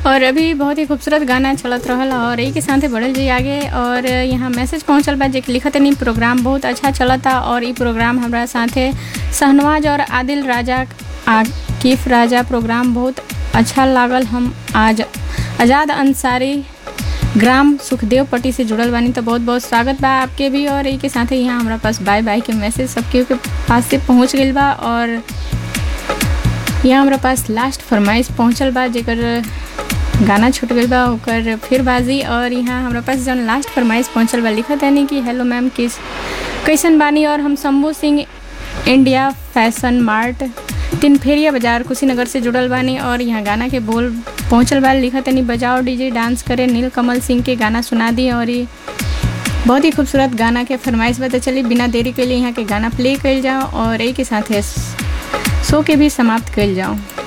और अभी बहुत ही खूबसूरत गाना चलत रहल और यही के साथे बढ़ल जी आगे और यहाँ मैसेज पहुँचल बा जे कि लिखत नहीं प्रोग्राम बहुत अच्छा चलता और ई प्रोग्राम हमरा साथे शहनवाज और आदिल राजा आकिफ राजा प्रोग्राम बहुत अच्छा लागल हम आज आज़ाद अंसारी ग्राम सुखदेव पट्टी से जुड़ल बानी तो बहुत बहुत स्वागत बा आपके भी और यही के साथे यहाँ हमारा पास बाय बाय के मैसेज सबके के पास से पहुँच गई बा और यहाँ हमारा पास लास्ट फरमाइश पहुँचल बा जेकर गाना छूट गई बा ओकर फिर बाजी और यहाँ हमारा पास जौन लास्ट फरमाइश पहुँचल बा लिखत है कि हेलो मैम किस कैसन बानी और हम Shambhu Singh India fashion mart तीन फेरिया बाजार कुशीनगर से जुड़ल बानी और यहाँ गाना के बोल पहुँचल बा लिखत नहीं बजाओ डीजे डांस करे नील कमल सिंह के गाना सुना दी और ये बहुत ही खूबसूरत गाना के फरमाइश बता चली बिना देरी के लिए यहाँ के गाना प्ले कल जाओ और यही के साथ शो के भी समाप्त कल जाओ